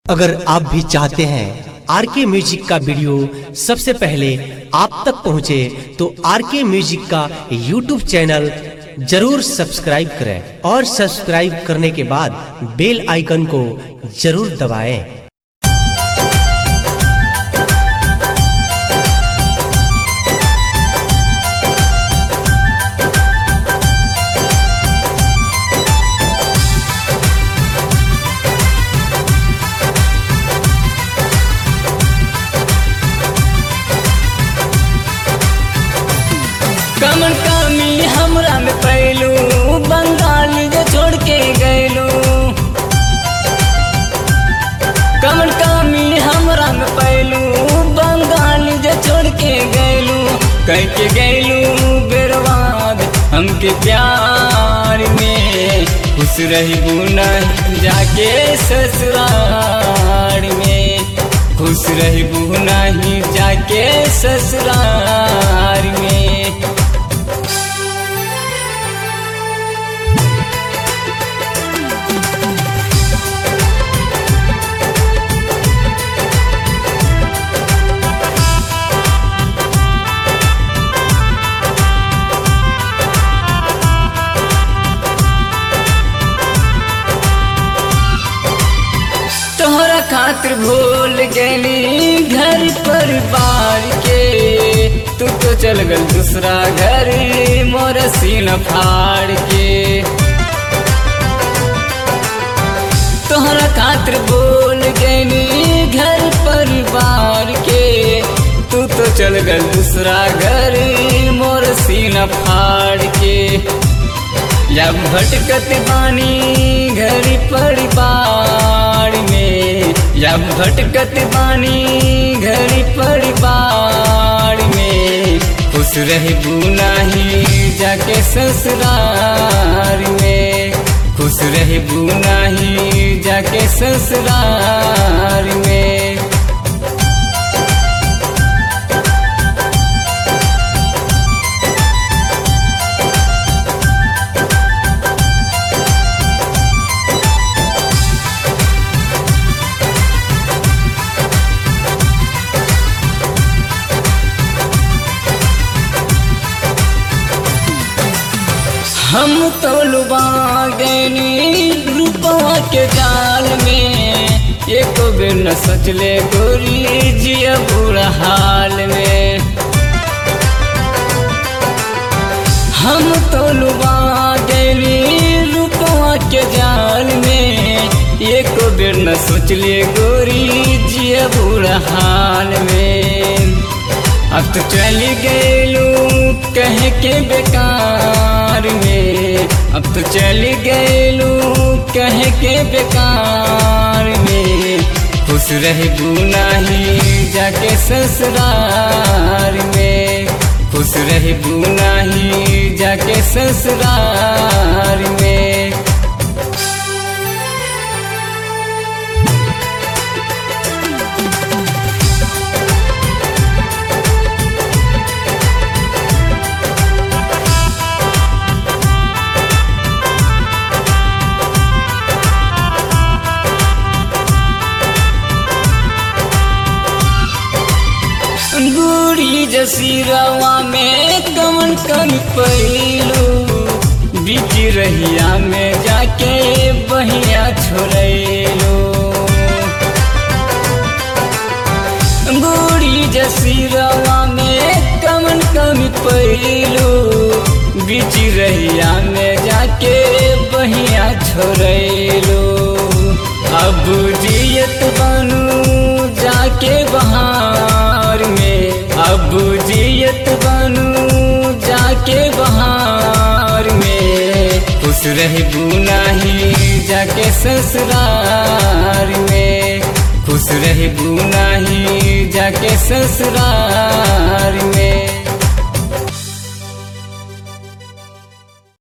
अगर आप भी चाहते हैं आर के म्यूजिक का वीडियो सबसे पहले आप तक पहुंचे तो आर के म्यूजिक का यूट्यूब चैनल जरूर सब्सक्राइब करें और सब्सक्राइब करने के बाद बेल आइकन को जरूर दबाएं। कमन कमी हमरा में पैलू बंगाल जो छोड़ के गैलू कमन कमी हमरा में पैलू बंगाल जो छोड़ के गैलू कह के गैलू बेरवाद हमके प्यार में खुश रही नहीं जाके ससुराल में खुश रही नहीं जाके ससुराल में तोहरा खातिर भूल गली घर परिवार के तू तो चल गल दूसरा घर मोर सीन फाड़ के तोहरा खातिर भूल गली घर परिवार के तू तो चल गल दूसरा घर मोर सीन फाड़ के या भटकत बानी घर परिवार में या भटकत बानी घर परिवार में खुश रहबू नहीं जाके ससुराल में खुश रहबू नहीं जाके ससुराल में हम तो लुबा गनी रूपवा के जाल में एक बेर न सोचले गोरी जिया बुरा हाल में हम तो लुबा गनी रूपवा के जाल में एक बेर न सोचले गोरी जिया बुरा हाल में अब तो चली गलू कह के बेकार में अब तो चली गलू कह के बेकार में खुश रहबू नहीं जाके ससुराल में खुश रहबू नहीं जाके ससुराल में बूढ़ी जसीरवा में कमन कम पैलू बीच रहिया में जाके बहिया छोड़ेलो बूढ़ी जसीरवा में कमन कम पैलू बीच रहिया में जाके बहिया छोड़ेलो अब जियत बनू जाके बहार में अब जियत बनू जाके बहार में खुश रहबू नहीं जाके ससुराल में खुश रहबू नहीं जाके ससुराल में